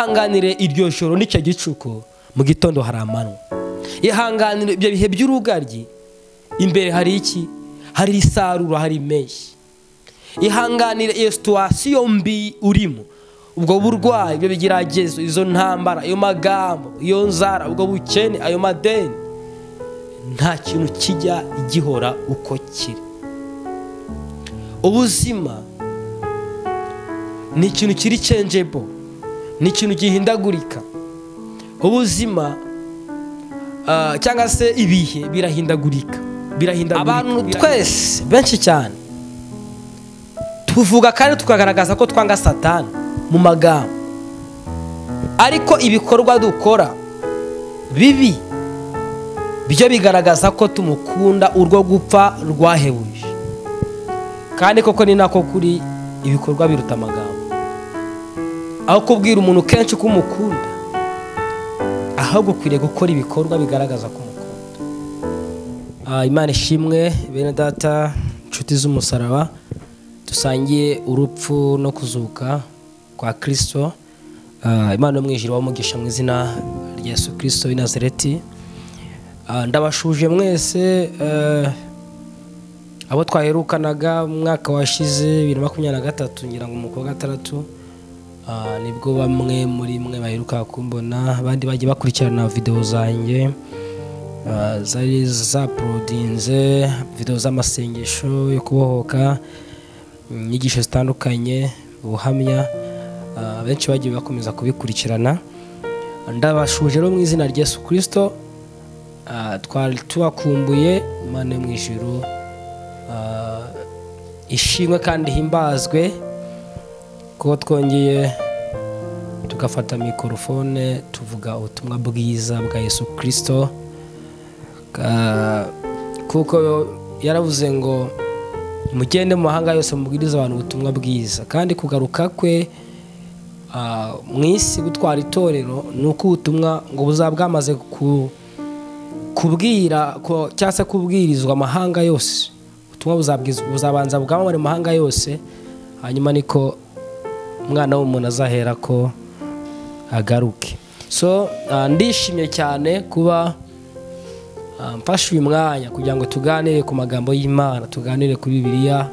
ihanganire iryo joro n'icyo gicuku mu gitondo hari amanywa ihanganire ibyo bihe by'urugaryi imbere hari iki hari isarura hari impeshyi ihanganire iyo situwasiyo mbi urimo ubwo burwayi ibyo bigeragezo izo ntambara ayo magambo iyo nzara ubwo bukene ayo madeni nta kintu kijya gihora uko kiri ubuzima ni ikintu kiri cenjebo ni ikintu gihindagurika ubuzima cyangwa se ibihe birahindagurika abantu twese benshi cyane tuvuga kandi tukagaragaza ko twanga satani mu magambo ariko ibikorwa dukora bibi byo bigaragaza ko tumukunda urwo gupfa rwahebuje kandi koko ni nako kuri ibikorwa biruta amagambo aho kubwira umuntu kenshi ko umukunda ahubwo ukwiriye gukora ibikorwa bigaragaza ko umukunda imana ishimwe bene data inshuti z'umusaraba dusangiye urupfu no kuzuka kwa kirisito imana y'umwijiro wamugisha mu izina rya Yesu kirisito w'inazereti ndabashuje mwese abo twaherukanaga mu mwaka washize bibiri na makumyabiri na gatatu ngira ngo umukobwa gatandatu nibwo bamwe muri mwe baheruka kumbona abandi bagiye bakurikirana videwo zanjye zari zaporodinze videwo z'amasengesho yo kubohoka inyigisho zitandukanye ubuhamya benshi bagiye bakomeza kubikurikirana ndabashuje rero mu izina rya Yesu kirisito twari tubakumbuye imana yo mu ijoro ishimwe kandi himbazwe kuko twongeye tugafata mikorofone tuvuga ubutumwa bwiza bwa Yesu kirisito kuko yaravuze ngo mugende mu mahanga yose mubwiriza abantu ubutumwa bwiza kandi kugaruka kwe mu isi gutwara itorero ni uko ubutumwa ngo buzaba bwamaze ku kubwira cyangwa se kubwirizwa amahanga yose ubutumwa buzabanza bwamamare mu mahanga yose hanyuma niko umwana w'umuntu azahera ko agaruke so ndishimye cyane kuba mfashe uyu mwanya kugira ngo tuganire ku magambo y'imana tuganire kuri bibiliya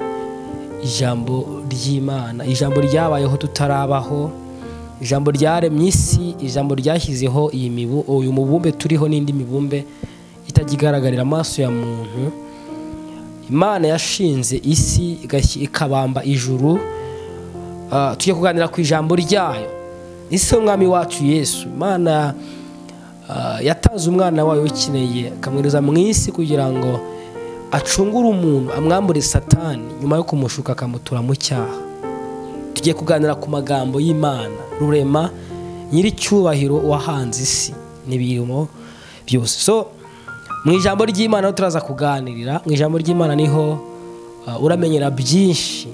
ijambo ry'imana ijambo ryabayeho tutarabaho ijambo ryaremye isi ijambo ryashyizeho uyu mubumbe turiho n'indi mibumbe itagigaragarira amaso ya muntu imana yashinze isi ikabamba ijuru tujye kuganira ku ijambo ryayo isi y'umwami wacu yesu imana yatanze umwana wayo ukeneye akamwohereza mu isi kugira ngo acungure umuntu amwambure satani nyuma yo kumushuka akamutura mu cyaha tugiye kuganira ku magambo y'imana rurema nyiricyubahiro wahanze isi n'ibirimo byose so mu ijambo ry'imana aho turaza kuganirira mu ijambo ry'imana niho uramenyera byinshi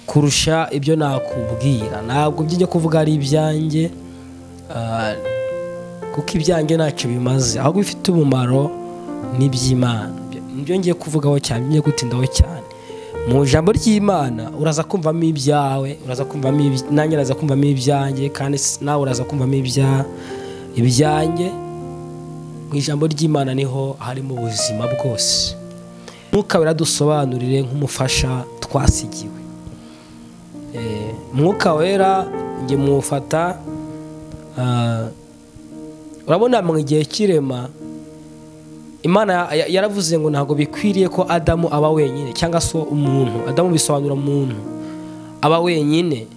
kurusha ibyo nakubwira ntabwo byijya kuvuga ari ibyanjye kuko ibyanjye ntacyo bimaze ahubwo bifite umumaro n'iby'imana nibyo ngiye kuvugaho cyane ngiye gutindaho cyane mu ijambo ry'imana uraza kumvamo ibyawe uraza kumvamo nanjye uraza kumvamo ibyanjye kandi nawe uraza kumvamo ibyanjye mu ijambo ry'imana niho harimo ubuzima bwose mwuka wera nk'umufasha twasigiwe mwuka wera njye muwufata urabona mu gihe cy'irema imana yaravuze ngo ntabwo bikwiriye ko adamu aba wenyine cyangwa se umuntu adamu bisobanura umuntu aba wenyine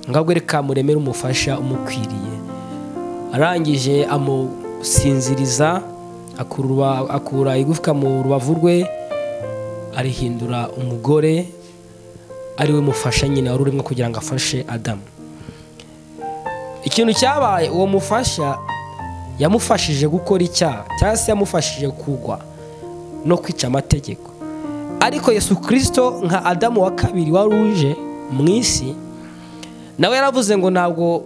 ngabwo reka muremere umufasha umukwiriye arangije amu sinziriza akura igufwa mu rubavu rwe arihindura umugore ariwe mufasha nyine wari urimo kugira ngo afashe adamu ikintu cyabaye uwo mufasha yamufashije gukora icyaha cyangwa se yamufashije kugwa no kwica amategeko ariko Yesu kirisito nka adamu wa kabiri wari uje mu isi nawe yaravuze ngo ntabwo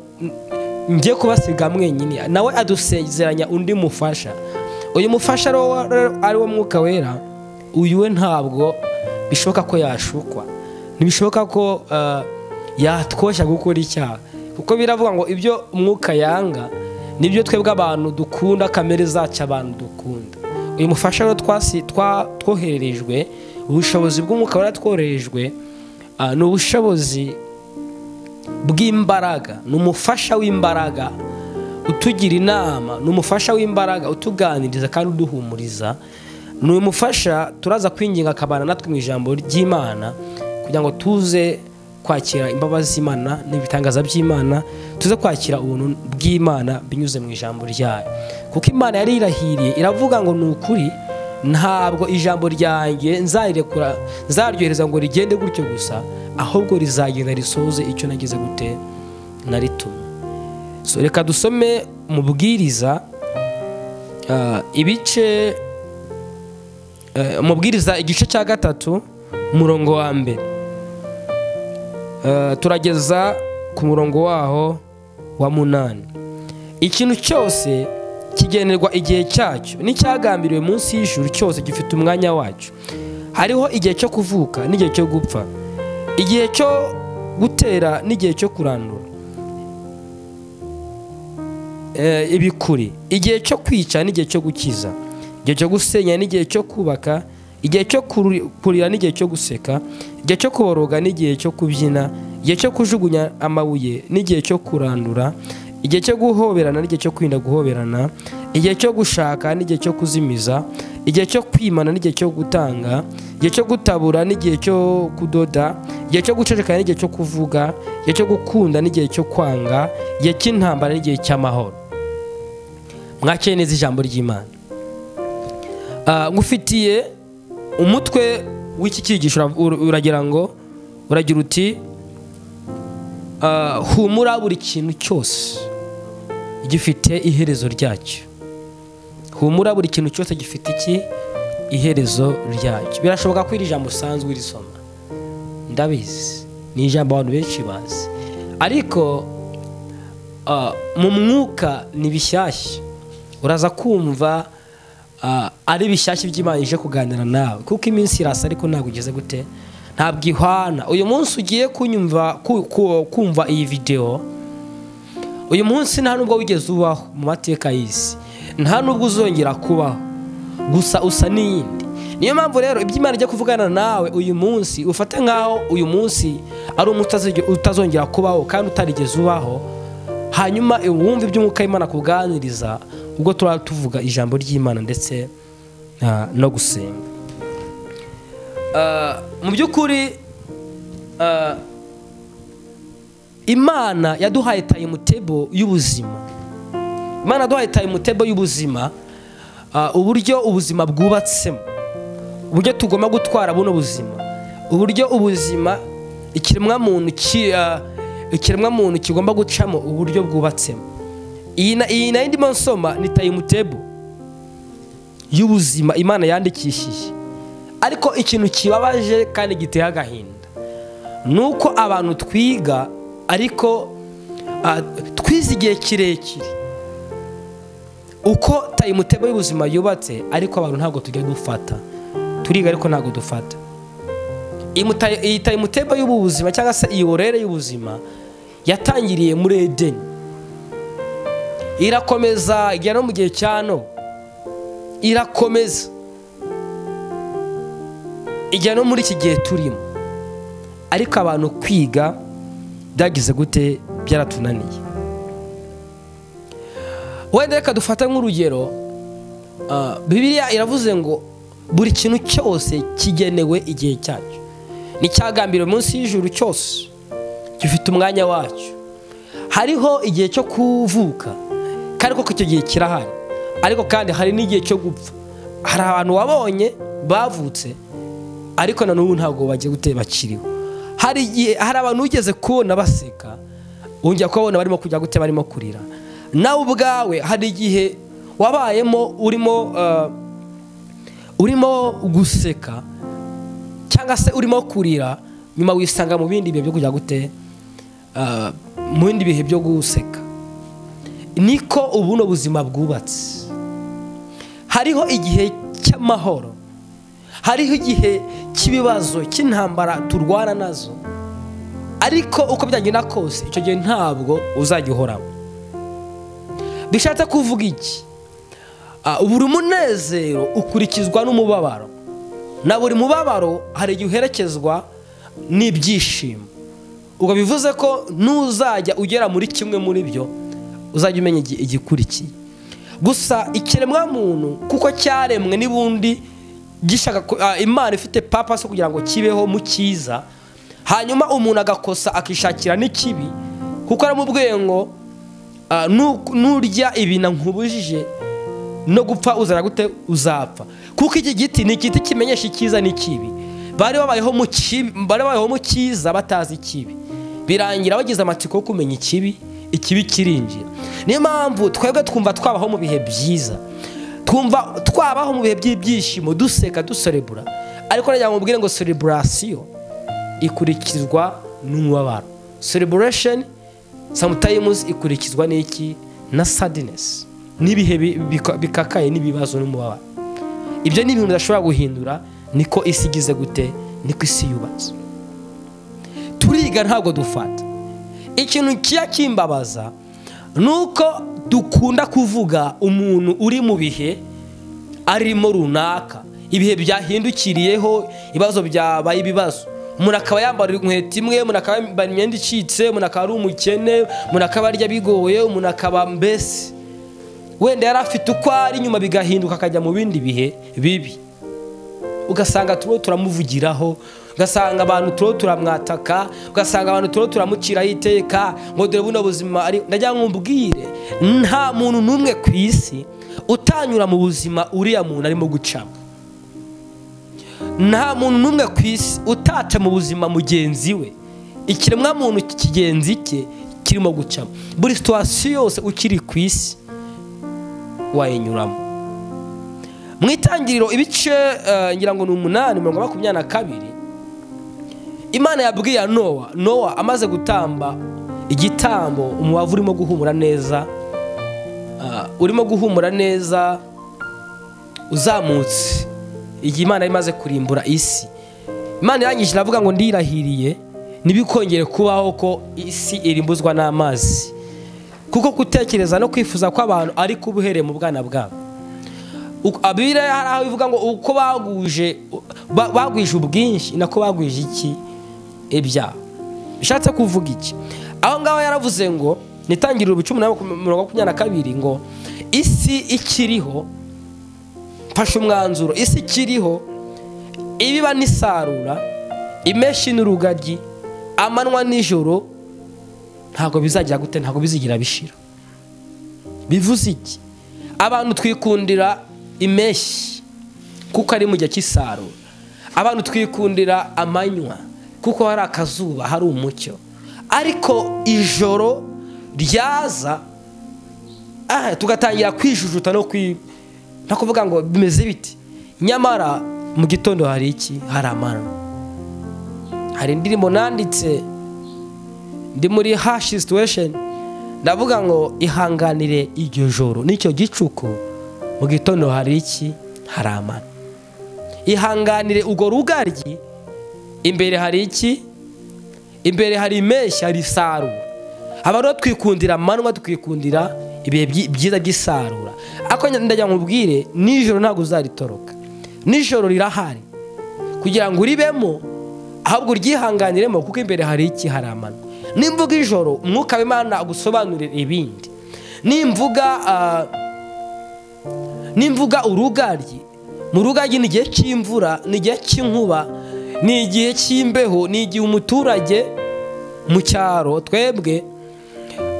njye kubasiga mwenyine nawe adusezeranya undi mufasha uyu mufasha ari wo mwuka wera uyu we ntabwo bishoboka ko yashukwa ntibishoboka ko yatwoshya gukora icyaha kuko biravuga ngo ibyo umwuka yanga nibyo twebwe abantu dukunda kamere zacu abantu dukunda uyu mufasha rero twasi- twa- twohererejwe ubushobozi bw'umwuka waratwohererejwe ah, ni ubushobozi bw'imbaraga ni umufasha w'imbaraga utugira inama ni umufasha w'imbaraga utuganiriza kandi uduhumuriza ni umufasha turaza kwinginga akabana natwe mu ijambo ry'imana kugira ngo tuze kwakira imbabazi z'imana n'ibitangaza by'imana tuze kwakira ubuntu bw'imana binyuze mu ijambo ryayo kuko imana yari irahiriye iravuga ngo ni ukuri ntabwo ijambo ryanjye nzarirekura nzaryohereza ngo rigende gutyo gusa ahubwo rizagenda risoze icyo nageze gute naritumye so reka dusome mu bwiriza ah, ibice eh, mu bwiriza igice cya gatatu umurongo wa mbere Eh, turageza ku murongo waho wa munani ikintu cyose kigenerwa igihe cyacyo n'icyagambiriwe munsi y'ijuru cyose gifite umwanya wacyo hariho igihe cyo kuvuka n'igihe cyo gupfa igihe cyo gutera n'igihe cyo kurandura eh, ibikuri igihe cyo kwica n'igihe cyo gukiza igihe cyo gusenya n'igihe cyo kubaka igihe cyo kuru- kurira n'igihe cyo guseka igihe cyo kuboroga n'igihe cyo kubyina igihe cyo kujugunya amabuye n'igihe cyo kurandura igihe cyo guhoberana n'igihe cyo kwirinda guhoberana igihe cyo gushaka n'igihe cyo kuzimiza igihe cyo kwimana n'igihe cyo gutanga igihe cyo gutabura n'igihe cyo kudoda igihe cyo gucecekana n'igihe cyo kuvuga igihe cyo gukunda n'igihe cyo kwanga igihe cy'intambara n'igihe cy'amahoro mwakeye neza ijambo ry'imana Ah, ngufitiye umutwe w'iki cyigisho ura- ura- uragira ngo uragira uti ah, humura buri kintu cyose gifite iherezo ryacyo humura buri kintu cyose gifite iki iherezo ryacyo birashoboka ko iri jambo usanzwe urisoma ndabizi ni ijambo abantu benshi bazi ariko ah, mu mwuka ni bishyashya uraza kumva ah, ari bishyashya by'imana ije kuganira nawe kuko iminsi irasa ariko ntabwo ugeze gute ntabwo ihwana uyu munsi ugiye kunyumva ku- ku- kumva iyi videwo uyu munsi nta nubwo wigeze ubaho mu mateka y'isi nta nubwo uzongera kubaho gusa usa n'iyindi niyo mpamvu rero iby'imana ijya kuvugana nawe uyu munsi ufate nk'aho uyu munsi ari umunsi utazige- utazongera kubaho kandi utarigeze ubaho hanyuma wumva iby'umwuka w'imana kuganiriza ubwo turaba tuvuga ijambo ry'imana ndetse ah, no gusenga Ah, mu by'ukuri ah, imana yaduhaye tayimutebo y'ubuzima imana yaduhaye tayimutebo y'ubuzima ah, uburyo ubuzima bwubatsemo uburyo tugomba gutwara buno buzima uburyo ubuzima ikiremwamuntu ki- ah, ikiremwamuntu kigomba gucamo uburyo bwubatsemo iyi na- iyi nayo ndimo nsoma ni tayimutebo y'ubuzima imana yandikishije ariko ikintu kibabaje kandi giteye agahinda ni uko abantu twiga ariko ah, twize igihe kirekire uko tayimutebo y'ubuzima yubatse ariko abantu ntabwo tujya dufata turiga ariko ntabwo dufata Iyi muta- iyi tayimutebo y'ubuzima cyangwa se iyi orere y'ubuzima yatangiriye muri edeni irakomeza igera no mu gihe cya no irakomeza ijya no muri iki gihe turimo ariko abantu kwiga byagize gute byaratunaniye wenda reka dufate nk'urugero ah, bibiliya iravuze ngo buri kintu cyose kigenewe igihe cyacyo n'icyagambiriwe munsi y'ijuru cyose gifite umwanya wacyo hariho igihe cyo kuvuka kandi koko icyo gihe kirahari ariko kandi hari n'igihe cyo gupfa hari abantu wabonye bavutse ariko na n'ubu ntabwo bagiye gutera bakiriho hari igihe hari abantu wigeze kubona baseka wongera kubabona barimo kujya gute barimo kurira nawe ubwawe hari igihe wabayemo urimo eh, urimo guseka cyangwa se urimo kurira nyuma wisanga mu bindi bihe byo kujya gute eh, mu bindi bihe byo guseka niko ubuno buzima bwubatse hariho igihe cy'amahoro hariho igihe cy'ibibazo cy'intambara turwana nazo ariko uko byagenda kose icyo gihe ntabwo uzajya uhoraho bishatse kuvuga iki Ah, buri munezero ukurikizwa n'umubabaro na buri mubabaro hari igihe uherekezwa n'ibyishimo ubwo bivuze ko n'uzajya ugera muri kimwe muri byo uzajya umenya igi- igikurikiye gusa ikiremwa muntu kuko cyaremwe n'ubundi gishaka ku- ah, imana ifite papasi yo kugira ngo kibeho mu cyiza hanyuma umuntu agakosa akishakira n'ikibi kuko aramubwiye ngo ah, nu- nurya ibi nkubujije no gupfa uzara gute uzapfa kuko iki giti ni igiti kimenyesha icyiza n'ikibi bari babayeho mu kibi bari babayeho mu cyiza batazi ikibi birangira bagize amatsiko yo kumenya ikibi ikibi kirinjira niyo mpamvu twebwe twumva twabaho mu bihe byiza twumva twabaho mu bihe by'ibyishimo duseka duserebura ariko nagira ngo mubwire ngo sereburasiyo ikurikizwa n'umubabaro celebration sometimes ikurikizwa n'iki na sadness n'ibihe bi- bika- bikakaye n'ibibazo n'umubabaro ibyo ni ibintu bidashobora guhindura niko isi igize gute niko isi yubatse turiga ntabwo dufata ikintu kijya kimbabaza ni uko dukunda kuvuga umuntu uri mu bihe arimo runaka ibihe byahindukiriyeho ibibazo byabaye ibibazo umuntu akaba yambara inkweto imwe umuntu akaba yambara imyenda icitse umuntu akaba ari umukene umuntu akaba arya bigoye umuntu akaba mbese wenda yari afite uko ari nyuma bigahinduka akajya mu bindi bihe bibi ugasanga turiho turamuvugiraho ugasanga abantu turiho turamwataka ugasanga abantu turiho turamuciraho iteka ngo dore buno buzima ari ndagira ngo mbwire nta muntu n'umwe ku isi utanyura mu buzima uriya muntu arimo gucamo nta muntu n'umwe ku isi utatse mu buzima mugenzi we ikiremwamuntu kigenzi cye kirimo gucamo buri situwasiyo yose ukiri ku isi wayinyuramo mu itangiriro ibice eh, ngira ngo ni umunani mirongo makumyabiri na kabiri imana yabwiye nowa nowa amaze gutamba igitambo umubavu urimo guhumura neza ah, urimo guhumura neza uzamutse igihe imana yari imaze kurimbura isi imana irangije iravuga ngo ndirahiriye ntibikongere kubaho ko isi irimbuzwa n'amazi kuko gutekereza no kwifuza kw'abantu ariko uba uhereye mu bwana bwabo Uko- a- bibiliya hari aho ivuga ngo uko baguje ba- bagwije ubwinshi nako bagwije iki ibyaha bishatse kuvuga iki aho ngaho yaravuze ngo nitangiriro ibice umunani makum- mirongo makumyabiri na kabiri ngo isi ikiriho mfashe umwanzuro isi ikiriho ibiba n'isarura imeshi n'urugagi amanywa n'ijoro ntabwo bizagira gute ntabwo bizigira bishira bivuze iki abantu twikundira impeshyi kuko ari mu gihe cy'isarura abantu twikundira amanywa kuko hari akazuba hari umucyo ariko ijoro ryaza ah, tugatangira kwijujuta no kwi no kuvuga ngo bimeze biti nyamara mu gitondo hari iki hari amano hari indirimbo nanditse ndi muri hashi situation ndavuga ngo ihanganire iryo joro n'icyo gicuku mu gitondo hari iki hari amano ihanganire urwo rugaryi imbere hari iki imbere hari impeshyi hari isarura haba rero twikundira amanywa tukikundira ibihe byi- byiza by'isarura ariko njya- ndagira ngo nkubwire nijoro ntabwo uzaritoroka nijoro rirahari kugira ngo uribemo ahubwo uryihanganiremo kuko imbere hari iki hari amano nimvuga ijoro umwuka w'imana agusobanurira ibindi nimvuga ah, nimvuga urugaryi mu rugaryi ni igihe cy'imvura ni igihe cy'inkuba ni igihe cy'imbeho ni igihe umuturage mu cyaro twebwe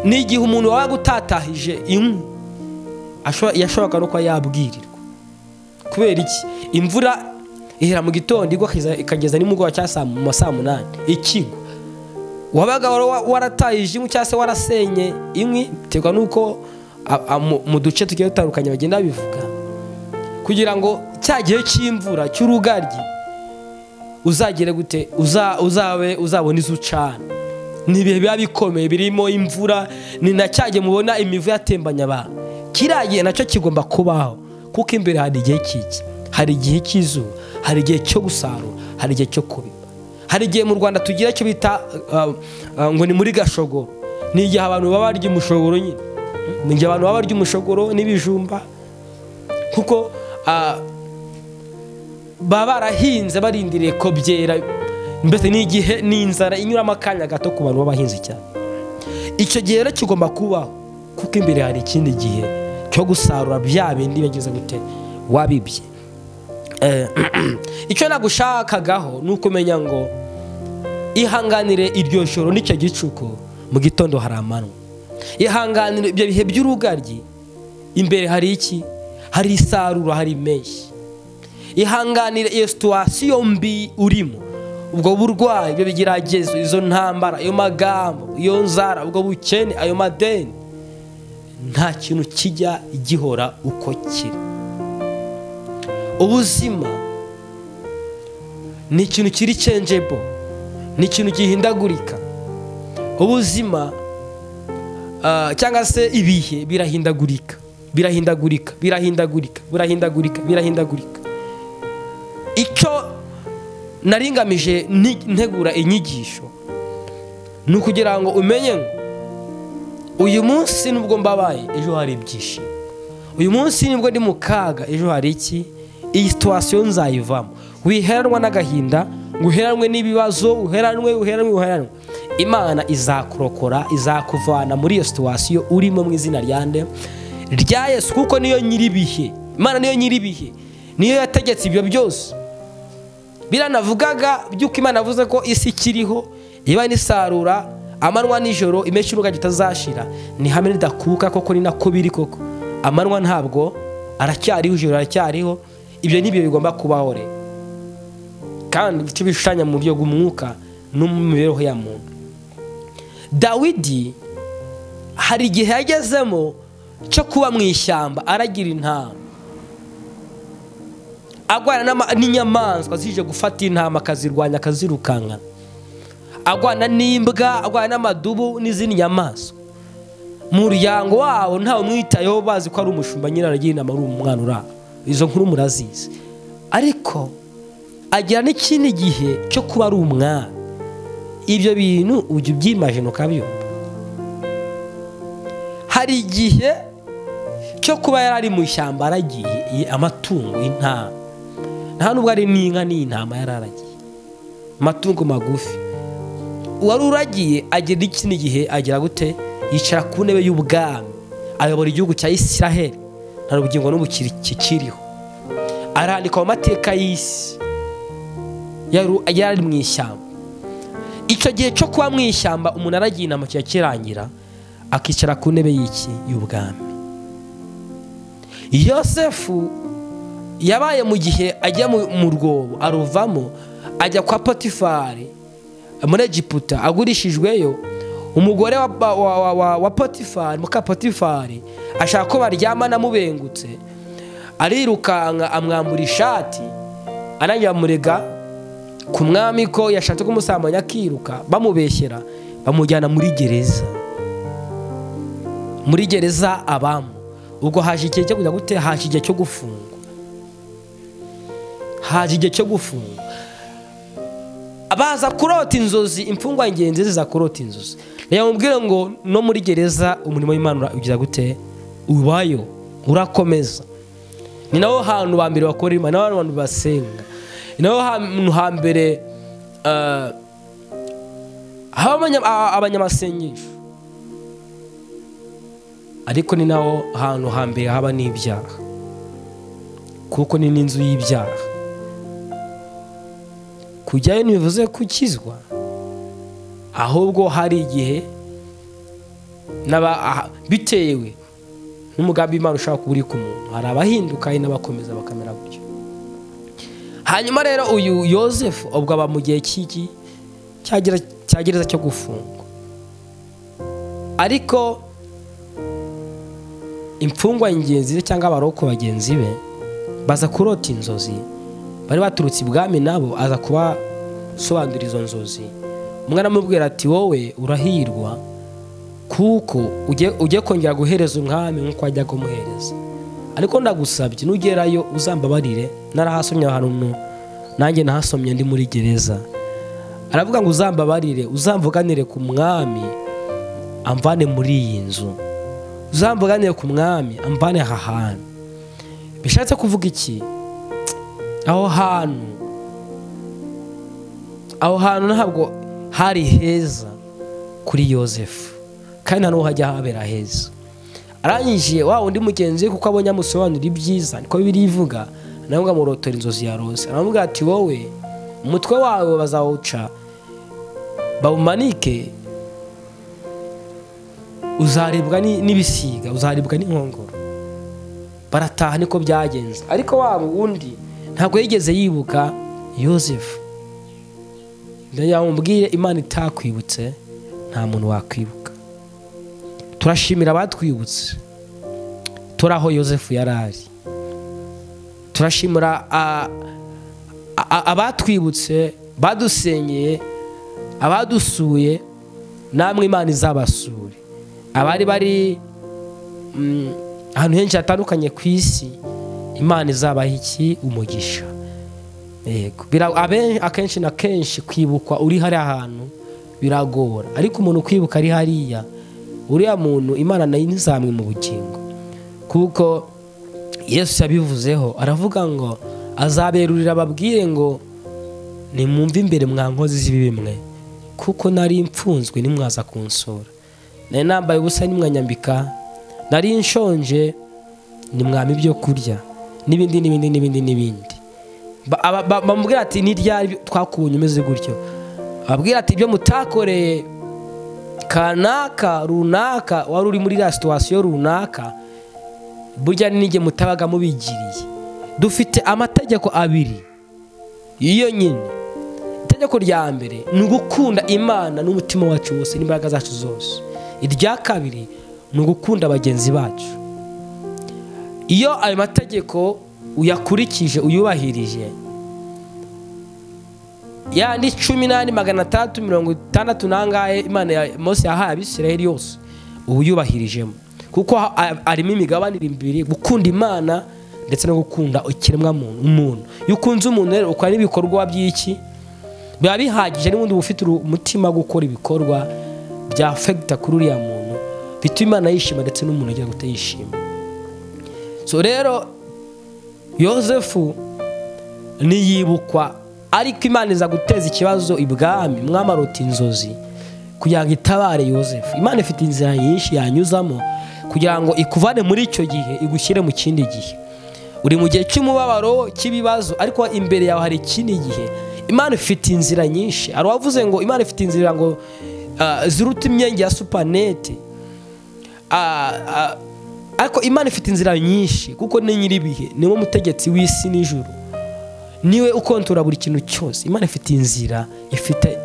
ni igihe umuntu waba gutatahije inkwi ashobora- yashoboka no kuba yabwirirwa kubera iki imvura ihera mu gitondo igwa ikiza- ikageza nimugoroba cyangwa saa- mu ma saa munani ikigwa wabaga wara- waratahije inkwi cyangwa se warasenye inkwi biterwa n'uko a- a- mu- mu duce tugiye dutandukanye bagenda bivuga kugira ngo cya gihe cy'imvura cy'urugaryi uzagere gute uza- uzabe uzabona izo ucana ni ibihe biba bikomeye birimo imvura ni na cya gihe mubona imivu yatembanye abantu kiriya gihe nacyo kigomba kubaho kuko imbere hari igihe cy'iki hari igihe cy'izuba hari igihe cyo gusarura hari igihe cyo kubiba hari igihe mu rwanda tugira icyo bita uh, uh, ngo ni muri gashogoro ni igihe abantu baba barya umushogoro nyine ni igihe abantu baba barya umushogoro n'ibijumba kuko uh, baba barahinze barindiriye ko byera mbese ni igihe ni inzara inyuramo akanya gato ku bantu b'abahinzi cyane icyo gihe rero kigomba kubaho kuko imbere hari ikindi gihe cyo gusarura bya bindi bageze gute wabibye icyo nagushakagaho ni ukumenya ngo ihanganire iryo joro n'icyo gicuku mu gitondo hari amanywa ihanganire ibyo bihe by'urugaryi imbere hari iki hari isarura hari impeshyi ihanganire iyo situwasiyo mbi urimo ubwo burwayi ibyo bigeragezo izo ntambara ayo magambo iyo nzara ubwo bukene ayo madeni nta kintu kijya gihora uko kiri ubuzima ni ikintu kiri cenjebo ni ikintu gihindagurika ubuzima cyangwa se ibihe birahindagurika birahindagurika birahindagurika birahindagurika birahindagurika icyo naringamije ntegura inyigisho ni ukugira ngo umenye ngo uyu munsi nubwo mbabaye ejo hari ibyishimo uyu munsi nibwo ndi mu kaga ejo hari iki iyi situwasiyo nzayivamo wiheranwa n'agahinda ngo uheranwe n'ibibazo uheranwe uheranwe uheranwe imana izakurokora izakuvana muri iyo situwasiyo urimo mu izina rya nde rya yesu kuko niyo nyir'ibihe imana niyo nyir'ibihe niyo yategetse ibyo byose biranavugaga by'uko imana avuze ko isi ikiriho iba nisarura amanywa nijoro imenshi y'urugaryi itazashira ni hamwe ridakuka koko ni nako biri koko amanywa ntabwo aracyariho ijoro aracyariho ibyo ni byo bigomba kubaho rero kandi icyo bishushanya mu buryo bw'umwuka no mu mibereho ya muntu dawidi hari igihe yagezemo cyo kuba mu ishyamba aragira intama agwana n'inyamaswa zije gufata intama akazirwanya akazirukankana agwana n'imbwa agwana n'amadubu n'izindi nyamaswa mu muryango wabo ntawe umwitayeho bazi ko ari umushumba nyine aragira inama ari umwana uraba izo nkuru murazizi ariko agira n'ikindi gihe cyo kuba ari umwana ibyo bintu ujya ubyimajina ukabyumva hari igihe cyo kuba yari ari mu ishyamba aragiye amatungo y'intama nta nubwo ari n'inka n'intama yari aragiye amatungo magufi uwari uragiye agera ikindi gihe agera gute yicara ku ntebe y'ubwami ayobora igihugu cya isiraheli nta rugingo n'ubu kikiriho arandika mu mateka y'isi yari ari mu ishyamba icyo gihe cyo kuba mu ishyamba umuntu aragiye inama kiba kirangira akicara ku ntebe y'iki y'ubwami yosefu yabaye mu gihe ajya mu rwobo aruvamo ajya kwa potifari muri egiputa agurishijweyo umugore wa potifari muka potifari ashaka ko baryamana amubengutse arirukanka amwambura ishati anajya amurega ku mwami ko yashatse kumusambanya akiruka bamubeshyera bamujyana muri gereza muri gereza abamo ubwo haje igihe cyo kujya gute haje igihe cyo gufungwa haje igihe cyo gufunga baza kurota inzozi imfungwa ingenzi ziza kurota inzozi mubwire ngo no muri gereza umurimo w'imana ugira gute ubayo urakomeza ni naho hantu hambere bakora imana naho hantu basenga ni naho hantu hambere haba abanyamasengesho ariko ni naho hantu hambere haba n'ibyaha kuko ni n'inzu y'ibyaha kujyayo ntibivuze gukizwa ahubwo hari igihe bitewe n'umugambi Imana ushaka kuba uri ku muntu hari abahinduka hari n'abakomeza bakamera gutyo hanyuma rero uyu yosefu ubwo aba mu gihe cy'iki cyagereza cyo gufungwa ariko imfungwa ingenzi ze cyangwa abaroko bagenzi be baza kurota inzozi bari baturutse ibwami nabo aza kubasobanurira izo nzozi umwana amubwira ati wowe urahirwa kuko ujye kongera guhereza umwami nk'uko wajya kumuhereza ariko ndagusabye nugerayo uzambabarire narahasomye ahantu nanjye nahasomye ndi muri gereza aravuga ngo uzambabarire uzamvuganire ku mwami amvane muri iyi nzu uzamvuganire ku mwami amvane aha hantu bishatse kuvuga iki aho hantu aho hantu ntabwo hari heza kuri yosefu kandi nta n'uwo hajya habera heza arangije wa undi mugenzi we kuko abonye amusobanura ibyiza niko birivuga nawe ngo amurotore inzozi ya rose aramubwira ati wowe umutwe wawe bazawuca bawumanike uzaribwa ni- n'ibisiga uzaribwa n'inkongoro barataha niko byagenze ariko wa wundi ntabwo yigeze yibuka yosefu yamubwire imana itakwibutse nta muntu wakwibuka turashimira abatwibutse turi aho yosefu yari ari turashimira a- a- a- abatwibutse badusenyeye abadusuye namwe imana izabasure abari bari mm, ahantu henshi hatandukanye ku isi imana izabaha iki umugisha yego Bira- abe- akenshi na kenshi kwibukwa uri hariya hantu biragora ariko umuntu ukwibuka ari hariya uriya muntu imana nayo ntizamwe mu bugingo kuko yesu yabivuzeho aravuga ngo azaberurira ababwire ngo nimwumve imbere mwa nkozi z'ibibi mwe kuko nari mfunzwe nimwaza kunsura nari nambaye ubusa nimwanyambika nari nshonje nimwama ibyo kurya n'ibindi n'ibindi n'ibindi n'ibindi Ba- aba- ba- bamubwira ati ni ryari twakubonye umeze gutyo ababwira ati ibyo mutakoreye kanaka runaka wari uri muri iriya situwasiyo runaka burya n'igihe mutabaga mubigiriye dufite amategeko abiri iyo nyine itegeko rya mbere ni ugukunda imana n'umutima wacu wose n'imbaraga zacu zose irya kabiri ni ugukunda bagenzi bacu iyo ayo mategeko uyakurikije uyubahirije yandi cumi n'ane magana atandatu mirongo itandatu n'angahe imana ya mose yahaye abisiraheli yose uba uyubahirijemo kuko ha- a- harimo imigabane ibiri gukunda imana ndetse no gukunda ikiremwa muntu- umuntu iyo ukunze umuntu rero ukora n'ibikorwa by'iki biba bihagije n'ubundi uba ufite uru- umutima wo gukora ibikorwa bya fegita kuri uriya muntu bituma imana yishima ndetse n'umuntu agira ngo utayishima so rero yosefu ntiyibukwa ariko imana iza guteza ikibazo ibwami mwamarota inzozi kugira ngo itabare yosefu imana ifite inzira nyinshi yanyuzamo kugira ngo ikuvane muri icyo gihe igushyire mu kindi gihe uri mu gihe cy'umubabaro cy'ibibazo ariko imbere yawe hari ikindi gihe imana ifite inzira nyinshi hari uwavuze ngo imana ifite inzira ngo ah, ziruta imyenge ya supanete Ah, ah, ariko imana ifite inzira nyinshi kuko ni nyir'ibihe niwe mutegetsi w'isi n'ijuru niwe ukontora buri kintu cyose imana ifite inzira ifite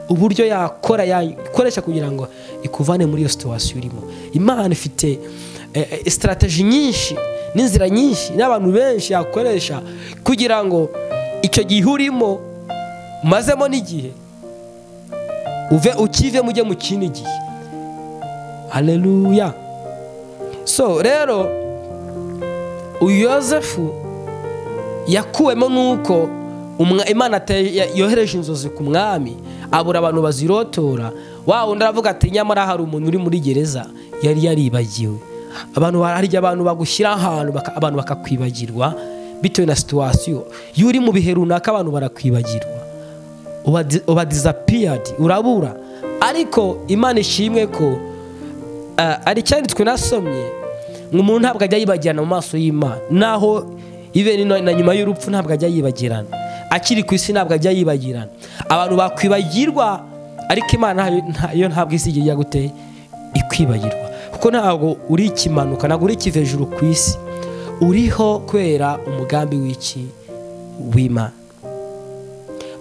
uburyo yakora yakoresha kugira ngo ikuvane muri iyo situwasiyo urimo imana ifite eh, eh, sitarateji nyinshi n'inzira nyinshi n'abantu benshi yakoresha kugira ngo icyo gihe urimo umazemo n'igihe uve ukivemo ujye mu kindi gihe haleluya so rero uyu yosefu yakuwemo nuko umwa- imana ate- ya- yohereje inzozi ku mwami abura abantu bazirotora wa wundi aravuga ati nyamara hari umuntu uri muri gereza yari yaribagiwe abantu bararya abantu bagushyira ahantu baka- abantu bakakwibagirwa bitewe na situwasiyo iyo uri mu bihe runaka abantu barakwibagirwa uba di- uba disapiyadi urabura ariko imana ishimwe ko Ah, hari icyanditswe nasomye ngo umuntu ntabwo ajya yibagirana mu maso y'imana naho ibe ni na na nyuma y'urupfu ntabwo ajya yibagirana akiri ku isi ntabwo ajya yibagirana abantu bakwibagirwa ariko imana ntayo- ntayo ntabwo isi igiye gute ikwibagirwa kuko ntabwo uri ikimanuka ntabwo uri ikiva hejuru ku isi uriho kubera umugambi w'iki w'imana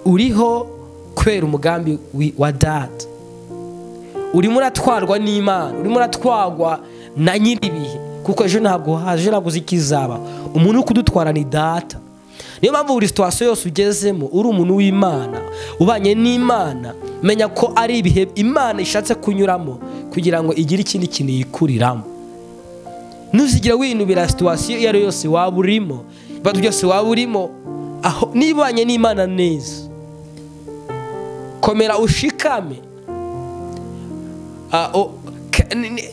uriho kubera umugambi wi- wa data urimo uratwarwa n'imana urimo uratwarwa na nyir'ibihe kuko ejo ntabwo haje ntabwo uzi ko izaba umuntu uri kudutwara ni data niyo mpamvu buri situwasiyo yose ugezemo uri umuntu w'imana ubanye n'imana menya ko ari ibihe imana ishatse kunyuramo kugira ngo igire ikindi kintu yikuriramo ntuzigere winubira situwasiyo iyo ari yo yose waba urimo ibibazo byose waba urimo aho nibanye n'imana neza komera ushikame Ah, o- ke- ni- ni-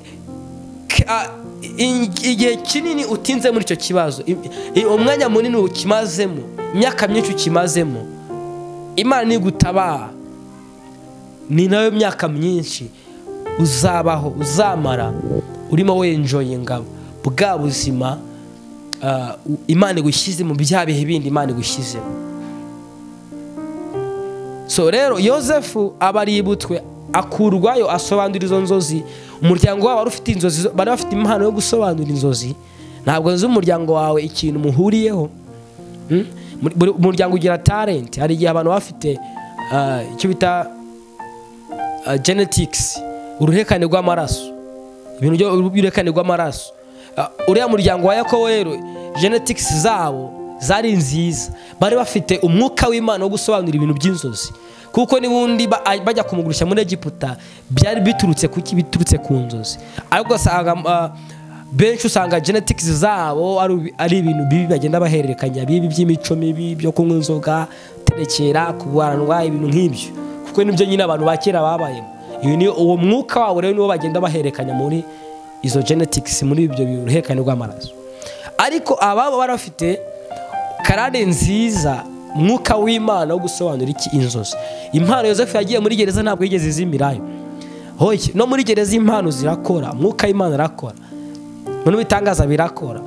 ke- ah, i- igihe kinini utinze muri icyo kibazo I- i- umwanya munini ukimazemo imyaka myinshi ukimazemo imana nigutabara ni nayo myaka myinshi uzabaho uzamara urimo wenjoyinga bwa buzima ah, u- imana igushyize mu bya bihe bindi imana igushyizemo so rero yosefu aba aributswe akurwayo asobanura izo nzozi umuryango wabo wari ufite inzozi zo- bari bafite impano yo gusobanura inzozi ntabwo nzi umuryango wawe ikintu muhuriyeho Mm? Muri- buri umuryango ugira talent hari igihe abantu baba bafite ah, icyo bita ah, genetics uruherekane rw'amaraso ibintu byo- by'uruherekane rw'amaraso Ah, uriya muryango wa yakobo rero genetics zabo zari nziza bari bafite umwuka w'imana wo gusobanura ibintu by'inzozi kuko n'ubundi ba- ah, bajya kumugurisha muri egiputa byari biturutse kuki biturutse ku nzozi ariko usanga ah, benshi usanga genetics zabo ari- ari ibintu bibi bagenda bahererekanya bibi by'imico mibi byo kunywa inzoga guterekera kurwanwa ibintu nk'ibyo kuko nibyo nyine abantu ba kera babayemo Iyo ni- uwo mwuka wabo rero niwo bagenda bahererekanya muri izo genetics muri ibyo biruherekane rw'amaraso ariko ababo bari bafite karade nziza mwuka w'imana wo gusobanura iki inzozi impano yosefu yagiye muri gereza ntabwo yigeze izimirayo hoye no muri gereza impano zirakora mwuka w'imana arakora noneho ibitangaza birakora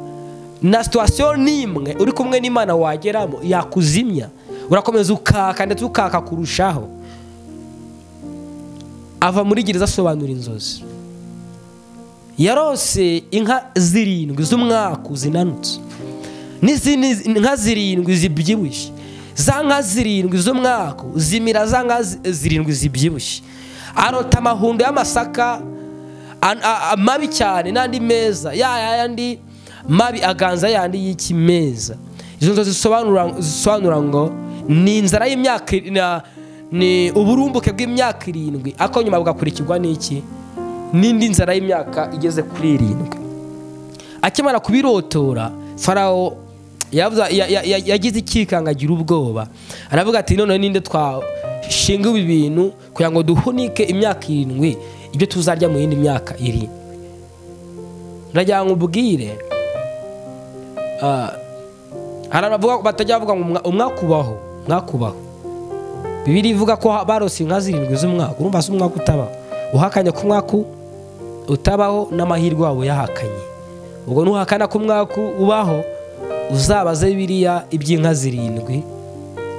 na situwasiyo n'imwe uri kumwe n'imana wageramo yakuzimya urakomeza ukaka ndetse ukaka kurushaho ava muri gereza asobanura inzozi yarose inka zirindwi z'umwaku zinanutse n'izindi nka zirindwi zibyibushye za nka zirindwi z'umwaku zimira za nka zi- zirindwi zibyibushye arota amahundo y'amasaka an- a- a- mabi cyane n'andi meza ya yandi mabi aganza yandi y'ikimeza izo nzozi zisobanura zisobanura ngo ni inzara y'imyaka iri- na- ni uburumbuke bw'imyaka irindwi ariko nyuma bugakurikirwa n'iki n'indi nzara y'imyaka igeze kuri irindwi akimara kubirotora farawo yavuze- ya- ya- ya- yagize ikikanga agira ubwoba aravuga ati none ninde twashinga ibi bintu kugira ngo duhunike imyaka irindwi ibyo tuzarya mu yindi myaka irindwi ndagira ngo ubwire ah, hari abavuga batajya bavuga ngo umwa- umwakubaho mwakubaho bibiri ivuga ko barose inka zirindwi z'umwaka urumva se umwaka utabaho uhakanye ku mwaka utabaho n'amahirwe wabo yahakanye ubwo nuhakana ku mwaka ubaho uzabaze biriya iby'inka zirindwi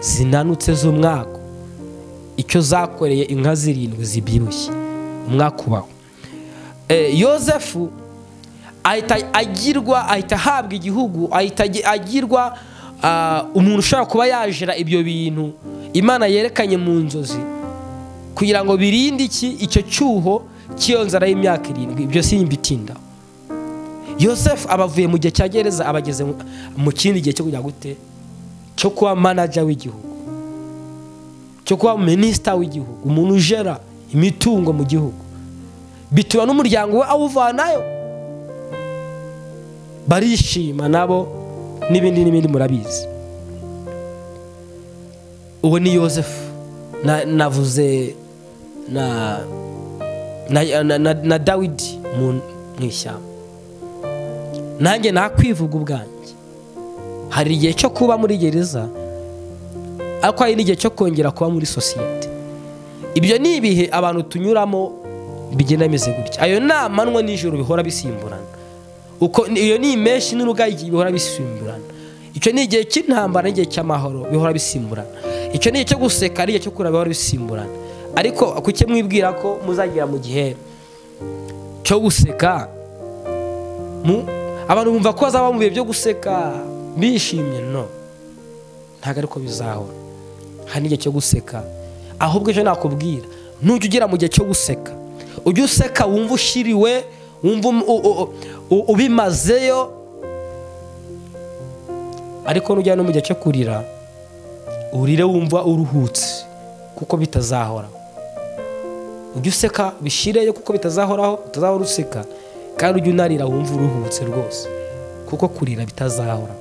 zinanutse z'umwaka icyo zakoreye inka zirindwi zibyibushye umwaka ubaho Eh, yosefu ahita agirwa ahita ahabwa igihugu ahita agi- agirwa ah, umuntu ushobora kuba yajira ibyo bintu imana yerekanye mu nzozi kugira ngo birinde iki icyo cyuho cy'iyo nzara y'imyaka irindwi ibyo simbitindaho yosefu aba avuye mu gihe cya gereza aba ageze mu- mu kindi gihe cyo kujya gute cyo kuba manaja w'igihugu cyo kuba minisita w'igihugu umuntu ujera imitungo mu gihugu bituma n'umuryango we awuvanayo barishima nabo n'ibindi n'ibindi murabizi uwo ni yosefu Na- navuze na na, na, na, na dawidi mu mu ishyamba nanjye nakwivuga ubwanjye hari igihe cyo kuba muri gereza ariko hari n'igihe cyo kongera kuba muri sosiyete ibyo ni ibihe abantu tunyuramo bigenda bimeze gutya ayo ni amanywa n'ijoro bihora bisimburana uko iyo ni imeshi n'urugagi bihora bisimburana icyo ni igihe cy'intambara n'igihe cy'amahoro bihora bisimburana icyo ni igihe cyo guseka n'igihe cyo kurira bihora bisimburana ariko kuki mwibwira ko muzagera mu gihe cyo guseka mu- abantu bumva ko bazaba mu bihe byo guseka bishimye no ntabwo ariko bizahora hari n'igihe cyo guseka ahubwo icyo nakubwira nujya ugera mu gihe cyo guseka ujye useka wumva ushiriwe wumva um- u- u- u- ubimazeyo ariko nujya no mu gihe cyo kurira urire wumva uruhutse kuko bitazahoraho ujye useka bishyireyo kuko bitazahoraho utazahora useka kandi ujye unarira wumva uruhutse rwose kuko kurira bitazahora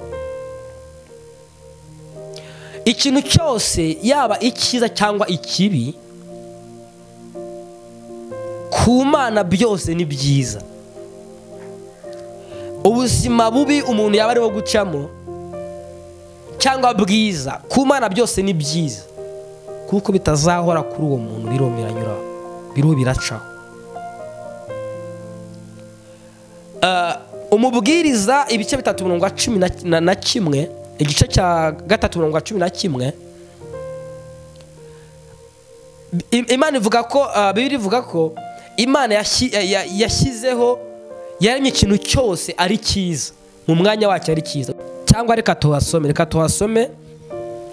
ikintu cyose yaba icyiza cyangwa ikibi ku mana byose ni byiza ubuzima bubi umuntu yaba ariho gucamo cyangwa bwiza ku mana byose ni byiza kuko bitazahora kuri uwo muntu biriho biranyuraho biriho biracaho umubwiriza ibice bitatu mirongo cumi na kimwe igice cya gatatu mirongo cumi na kimwe imana ivuga ko bibiri ivuga ko imana yashyizeho yaremye ikintu cyose ari cyiza mu mwanya wacyo ari cyiza cyangwa reka tuhasome reka tuhasome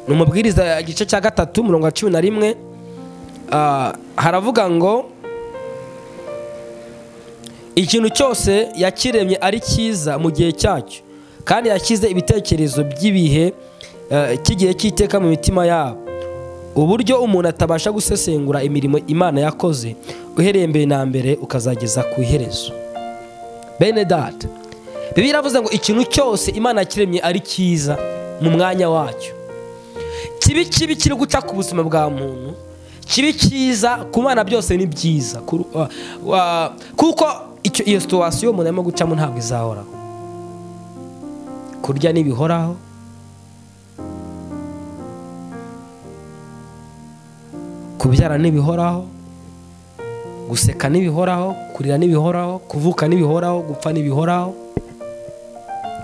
ni umubwiriza igice cya gatatu mirongo cumi na rimwe haravuga ngo ikintu cyose yakiremye ari cyiza mu gihe cyacyo kandi yashyize ibitekerezo by'ibihe cy'igihe cy'iteka mu mitima yabo uburyo umuntu atabasha gusesengura imirimo imana yakoze uhereye mbere na mbere ukazageza ku iherezo bene data biba iravuze ngo ikintu cyose imana yakiremye ari cyiza mu mwanya wacyo kibi kibi kiri guca ku buzima bwa muntu kibi cyiza ku bana byose ni byiza kuko iyo situwasiyo umuntu arimo gucamo ntabwo izahoraho kurya ntibihoraho kubyara ntibihoraho guseka ntibihoraho kurira ntibihoraho kuvuka ntibihoraho gupfa ntibihoraho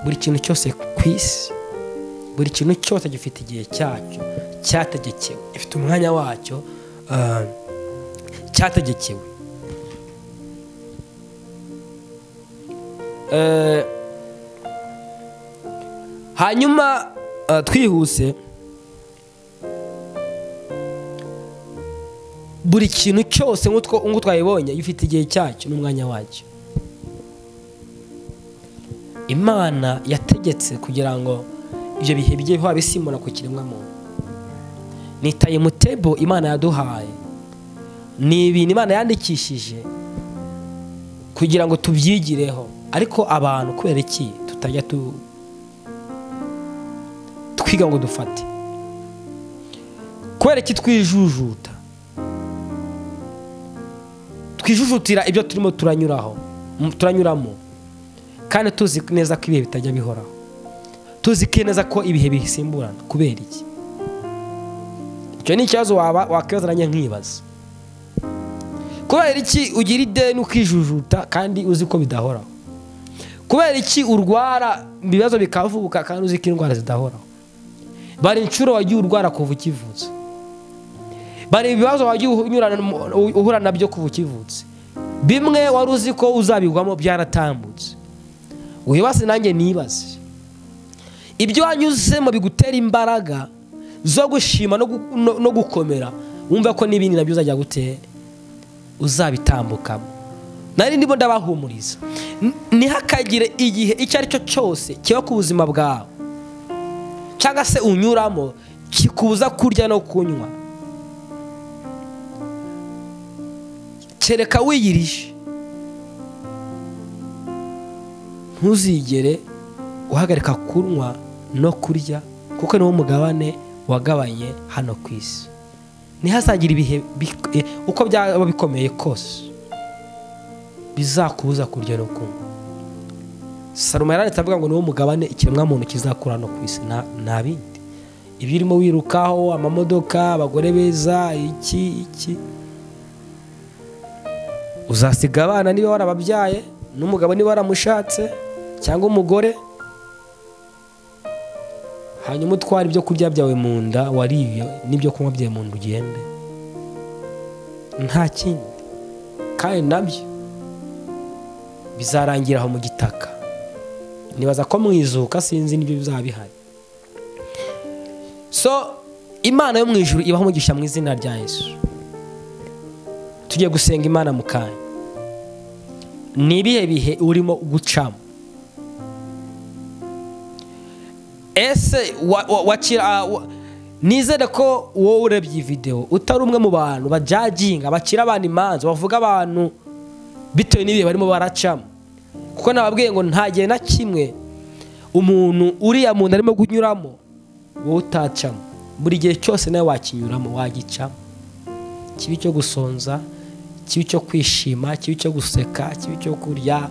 buri kintu cyose ku isi buri kintu cyose gifite igihe cyacyo cyategekewe gifite umwanya wacyo cyategekewe hanyuma twihuse buri kintu cyose nk'uko twabibonye gifite igihe cyacyo n'umwanya wacyo imana yategetse kugira ngo ibyo bihe bijye biba bisimura ku kiremwamuntu ni tayimutebo imana yaduhaye ni ibintu imana yandikishije kugira ngo tubyigireho ariko abantu kubera iki tutajya twiga ngo dufate kubera iki twijujuta twijujutira ibyo turimo turanyuraho turanyuramo kandi tuzi neza ko ibihe bitajya bihoraho tuzi neza ko ibihe bisimburana kubera iki icyo ni ikibazo waba wakwibazanye nkibaza kubera iki ugira ideni ukijujuta kandi uzi ko bidahoraho kubera iki urwara ibibazo bikavuka kandi uzi ko indwara zidahoraho bari inshuro wagiye urwara kuva ukivuza bari ibibazo wagiye uhura nabyo kuva ukivutse bimwe wari uzi ko uzabigwamo byaratambutse wibase nanjye nibaze ibyo wanyuzemo bigutera imbaraga zo gushima no gukomera wumva ko n'ibindi nabyo uzajya gutera uzabitambukamo nari ndimo ndabahumuriza ntihakagire igihe icyo ari cyo cyose kiba ku buzima bwawe cyangwa se unyuramo kikubuza kurya no kunywa kereka wiyirije ntuzigere uhagarika kunywa no kurya kuko niwo mugabane wagabanye hano ku isi ntihazagire ibihe uko byaba bikomeye kose bizakubuza kurya no kunywa salomo yaranditse avuga ngo niwo mugabane ikiremwamuntu kizakura no ku isi nta bindi ibyo urimo wirukaho amamodoka abagore beza iki iki uzasiga abana niba warababyaye n'umugabo niba waramushatse cyangwa umugore hanyuma utwara ibyo kurya byawe mu nda wariye n'ibyo kunywa byawe mu nda ugende nta kindi kandi nabyo bizarangira aho mu gitaka nibaza ko mwizuka sinzi n'ibyo bizaba bihari so imana yo mu ijuru ibaho umugisha mu izina rya yesu tugiye gusenga imana mu kanya ni ibihe bihe urimo gucamo ese nizere ko wowe urebye iyi videwo utari umwe mu bantu bajaginga bacira abantu imanza bavuga abantu bitewe n'ibihe barimo baracamo kuko nababwiye ngo nta gihe na kimwe umuntu uriya muntu arimo kunyuramo wowe utacamo buri gihe cyose nawe wakinyuramo wagicamo kibi cyo gusonza kibi cyo kwishima kibi cyo guseka kibi cyo kurya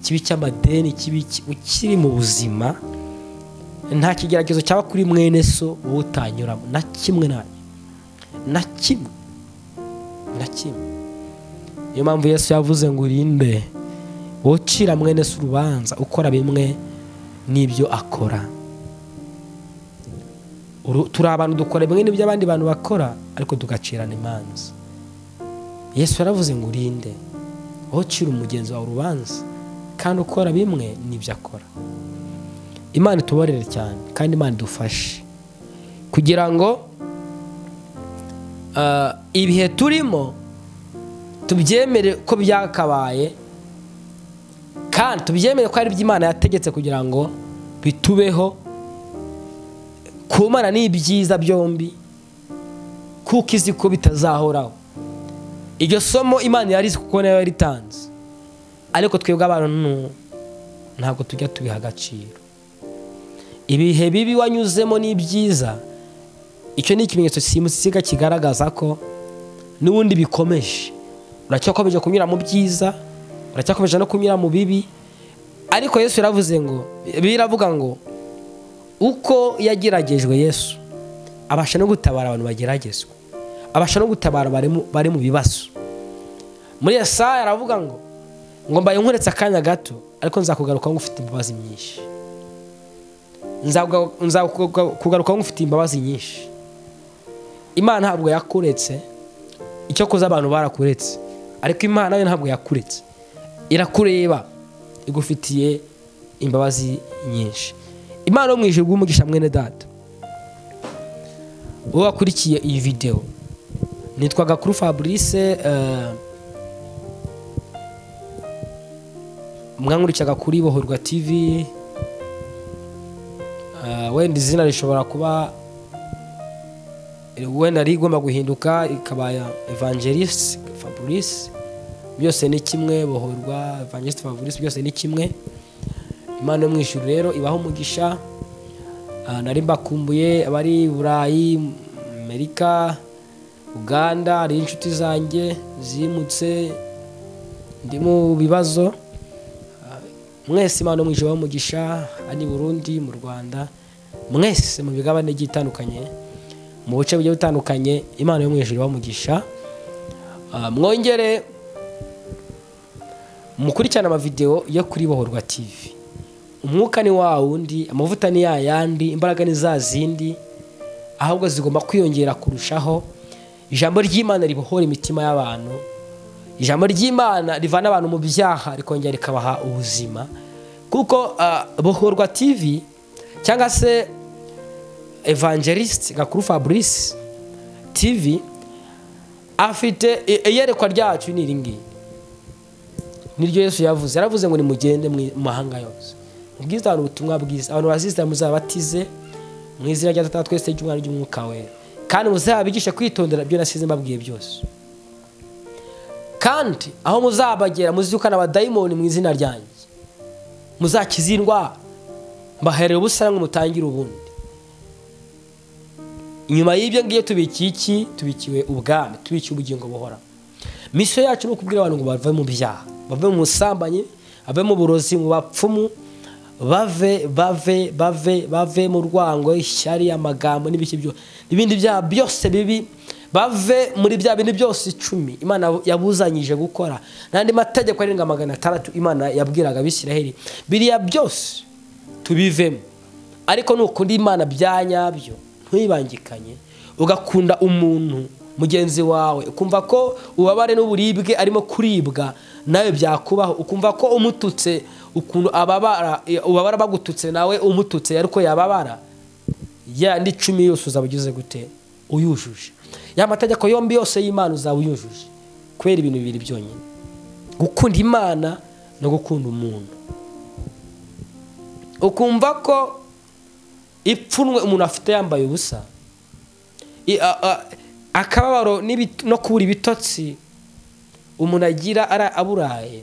kibi cy'amadeni kibi ki- ukiri mu buzima nta kigeragezo cyaba kuri mwene so wowe utanyuramo na kimwe na na kimwe na kimwe niyo mpamvu yesu yavuze ngo urinde wowe ucira mwene se urubanza ukora bimwe n'ibyo akora Uru- turi abantu dukora bimwe n'ibyo abandi bantu bakora ariko tugacirana imanza yesu yaravuze ngo urinde wowe ucira umugenzi wawe urubanza kandi ukora bimwe n'ibyo akora imana ituborere cyane kandi imana idufashe kugira ngo ah, ibihe turimo tubyemere ko byakabaye kandi tubyemere ko ari imana yategetse kugira ngo bitubeho kumana n'ibyiza byombi kuko izi ko bitazahoraho iryo somo imana yari izi kuko nayo yaritanze ariko twebwe abantu ntabwo tujya tubiha agaciro ibihe bibi wanyuzemo n'ibyiza icyo ni ikimenyetso simusiga kigaragaza ko n'ubundi bikomeje uracyakomeje kunyura mu byiza uracyakomeje no kunyura mu bibi ariko yesu yaravuze ngo biravuga ngo uko yageragejwe yesu abasha no gutabara abantu bageragezwa abasha no gutabara bari mu- bari mu bibazo muri Yesaya aravuga ngo ngo mbaye nkuretse akanya gato ariko nzakugaruka ufite imbabazi nyinshi Nzakuga- nzakugaruka ufite imbabazi nyinshi imana ntabwo yakuretse icyo kuza abantu barakuretse ariko imana yo ntabwo yakuretse irakureba igufitiye imbabazi nyinshi imana yo mu ijuru umugisha mwene data wowe wakurikiye iyi videwo nitwa gakuru fabrice eh, mwankurikiyaga kuri bohorwa tv eh, wenda izina rishobora kuba wenda ari igomba guhinduka ikaba ya evangelist fabrice byose ni kimwe bohorwa evangelist fabrice byose ni kimwe imana yo mu ijuru rero ibaho umugisha Ah, nari mbakumbuye abari i burayi amerika uganda hari inshuti zanjye zimutse ndi mu bibazo Ah, mwese imana yo mu ijuru ibaho umugisha ani burundi mu rwanda mwese mu migabane igiye itandukanye mu bice bigiye bitandukanye imana yo mu ijuru ibaho umugisha Ah, mwongere mukurikirane amavidewo yo kuri bohorwa tv umwuka ni wa wundi amavuta ni ya yandi imbaraga ni za zindi ahubwo zigomba kwiyongera kurushaho ijambo ry'imana ribohora imitima y'abantu ijambo ry'imana rivana abantu mu byaha rikongera rikabaha ubuzima kuko ah, bohorwa tv cyangwa se evangelist gakuru fabrice tv afite i- iyerekwa ryacu ni iringiri niryo yesu yavuze yaravuze ngo nimugende mu mahanga yose mubwize abantu ubutumwa bwiza abantu bazizera muzabatize mu izina rya data twese ry'umwana ry'umwuka wera kandi muzabigishe kwitondera ibyo nasize mbabwiye byose kandi aho muzabagera muzirukane abadayimoni mu izina ryanjye muzakize indwara mbaherere ubusa namwe mutangire ubundi inyuma y'ibyo ngiyo tubikiye iki tubikiwe ubwami tubikiye ubugingo buhoraho misiyo yacu ni ukubwira abantu ngo bave mu byaha bave mu busambanyi bave mu burozi mu bapfumu bave bave bave bave mu rwango ishyari amagambo n'ibiki byo ibindi byaha byose bibi bave muri bya bindi byose icumi imana yabuzanyije gukora n'andi mategeko arenga magana atandatu imana yabwiraga abisiraheli biriya byose tubivemo ariko nukunda imana bya nyabyo ntuyibangikanye ugakunda umuntu mugenzi wawe ukumva ko ubabare n'uburibwe arimo kuribwa nawe byakubaho ukumva ko umututse ukuntu ababara eh, ubabara bagututse nawe umututse ariko yababara ya ndi cumi yose uzaba ugize gute uyujuje ya mategeko yombi yose y'imana uzaba uyujuje kubera ibintu bibiri byonyine gukunda imana no gukunda umuntu ukumva ko ipfunwe umuntu afite yambaye ubusa I- a- a- akababaro n'ibit- no kubura ibitotsi umuntu agira ara- aburaye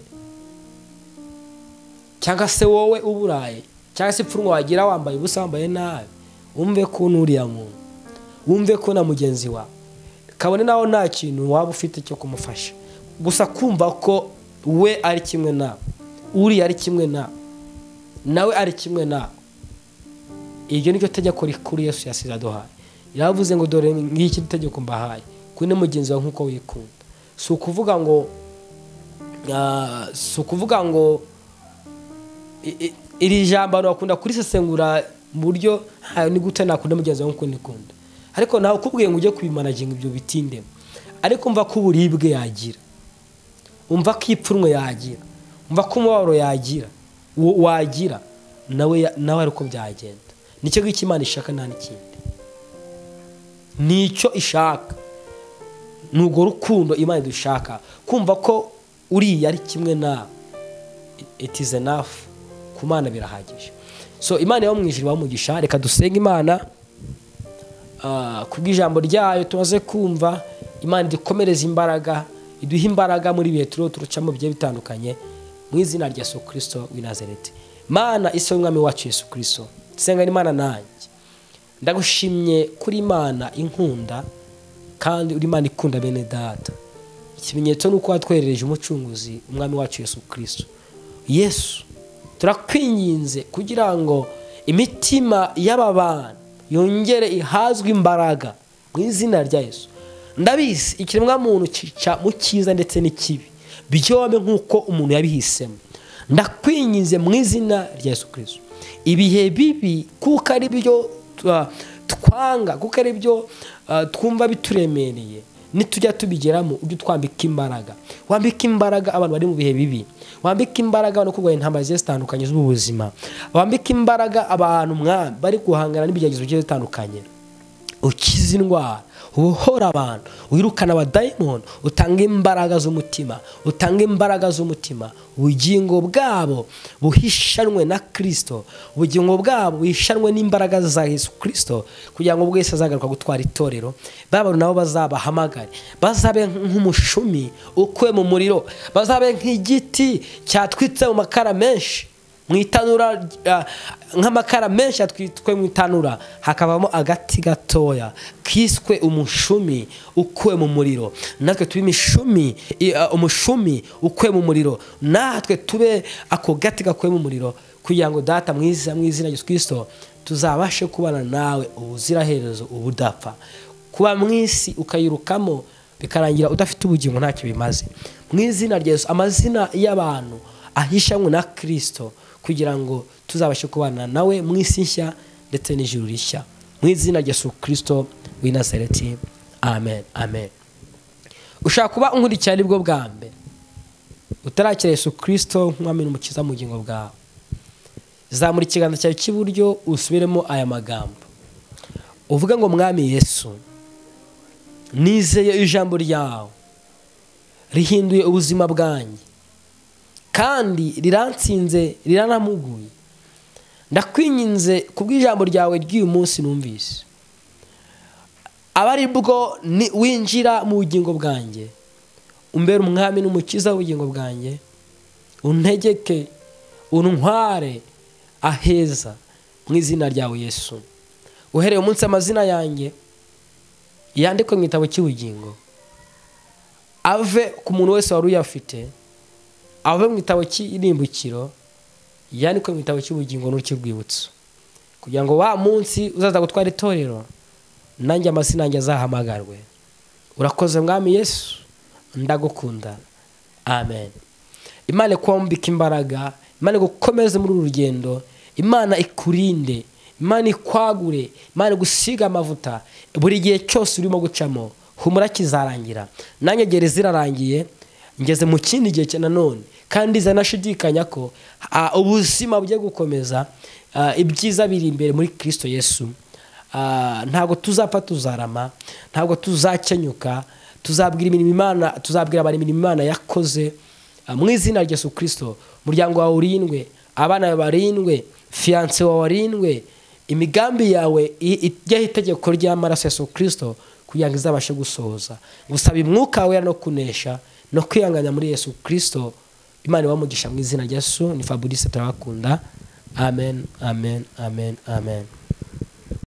cyangwa se wowe uburaye cyangwa se ipfunwe wagira wambaye ubusa wambaye nabi wumve ko n'uriya muntu wumve ko na mugenzi wawe kabone nawe nta kintu waba ufite cyo kumufasha gusa kumva ko we ari kimwe nabo uriya ari kimwe nabo nawe ari kimwe nabo iryo ni ryo tegeko rikuru yesu yasize aduhaye yaravuze ngo dore ngiki tegeko mbahaye kuri ne mugenzi wawe nk'uko wikunda si ukuvuga ngo ah, si ukuvuga ngo i- i- iri jambo abantu bakunda kurisesengura mu buryo "Ah, ni gute nakunda mugenzi wawe nk'uko nikunda ariko nawe ukubwiye ngo ujye kubimanaginga ibyo bitindemo ariko umva ko uburibwe yagira umva ko ipfunwe yagira umva ko umubabaro yagira wa- wagira nawe ya- nawe ari uko byagenda nicyo ngicyo imana ishaka nta n'ikindi nicyo ishaka ni urwo rukundo imana dushaka kumva ko uriya ari kimwe na it is enough ku mana birahagije so imana yo mu ijuru bamugisha reka dusenge imana Ah, kubw'ijambo ryayo tumaze kumva imana idukomereza imbaraga iduha imbaraga muri bihe turiho turucamo bigiye bitandukanye mu izina rya yesu kirisito w'i nazareti mana isi y'umwami wacu yesu kirisito senga imana nanjye ndagushimye kuri imana inkunda kandi uri imana ikunda bene data ikimenyetso ni uko watwerereje umucunguzi umwami wacu yesu kirisito yesu turakwinginze kugira ngo imitima y'aba bana yongere ihazwe imbaraga mu izina rya yesu ndabizi ikiremwamuntu cyica mu cyiza ndetse n'ikibi byombi nk'uko umuntu yabihisemo ndakwinginze mu izina rya yesu kirisito ibihe bibi kuko ari byo twa- twanga kuko ari byo ah, twumva bituremereye nitujya tubigeramo ujye utwambika imbaraga wambike imbaraga abantu bari mu bihe bibi wambike imbaraga abantu kurwanya intambara zigiye zitandukanye z'ubuzima wambike imbaraga abantu mwami bari guhangana n'ibigeragezo bigiye bitandukanye ukize indwara ubohora abantu wirukana abadayimoni utanga imbaraga z'umutima utanga imbaraga z'umutima ubugingo bwabo buhishanwe na kirisito ubugingo bwabo buhishanwe n'imbaraga za yesu kirisito kugira ngo bwese azagaruka gutwara itorero babantu nabo bazabahamagare bazabe nk'umushumi ukuwe mu muriro bazabe nk'igiti cyatwitse mu makara menshi mu itanura ah, nk'amakara menshi atwitwe mu itanura hakavamo agati gatoya kiswe umushumi ukuwe mu muriro natwe tube imishumi i- ah, umushumi ukuwe mu muriro natwe tube ako gati gakuwe mu muriro kugira ngo data mwiza mu izina rya Yesu kirisito tuzabashe kubana nawe ubuziraherezo ubudapfa kuba mu isi ukayirukamo bikarangira udafite ubugingo ntacyo bimaze mu izina rya Yesu amazina y'abantu ahishanywe na kirisito kugira ngo tuzabashe kubana nawe mu isi nshya ndetse n'ijuru rishya mu izina rya yesu kirisito w'i nazareti amen amen ushaka kuba unkurikira aribwo bwa mbere utarakira yesu kirisito nk'umwami n'umukiza mu bugingo bwawe zamura ikiganza cyawe cy'iburyo usubiremo aya magambo uvuge ngo mwami yesu nizeye ijambo ryawe rihinduye ubuzima bwanjye kandi riransinze riranamuguye ndakwinginze ku bw'ijambo ryawe ry'uyu munsi numvise aba ari bwo ni- winjira mu bugingo bwanjye umbere umwami n'umukiza w'ubugingo bwanjye untegeke untware aheza mu izina ryawe yesu uhereye umunsi amazina yanjye yandikwe mu gitabo cy'ubugingo ave ku muntu wese wari uyafite ave mu gitabo cy'irimbukiro yandikwe mu gitabo cy'ubugingo n'urwibutso kugira ngo wa munsi uzaza gutwara itorero nanjye amazina yanjye azahamagarwe urakoze mwami yesu ndagukunda amen imana ikumbika imbaraga imana igukomeze muri uru rugendo imana ikurinde imana ikwagure imana igusiga amavuta buri gihe cyose urimo gucamo humura kizarangira nanjye gere zirarangiye ngeze mu kindi gihe cya nanone kandi zanashidikanya ko ah, ubuzima bugiye gukomeza ah, ibyiza biri imbere muri kirisito yesu Ah, ntabwo tuzapfa tuzarama ntabwo tuzakenyuka tuzabwira imirimo imana tuzabwira abantu imirimo imana yakoze Ah, mu izina rya yesu kirisito umuryango wawe urindwe abana bawe barindwe fiyanse wawe warindwe imigambi yawe i- ijyaho itegeko ry'amaraso ya yesu kirisito kugira ngo izabashe gusohoza gusaba umwuka wera no kunesha no kwihangana muri yesu kirisito imana ibamugisha mu izina rya yesu ni fabrice turabakunda amen amen amen amen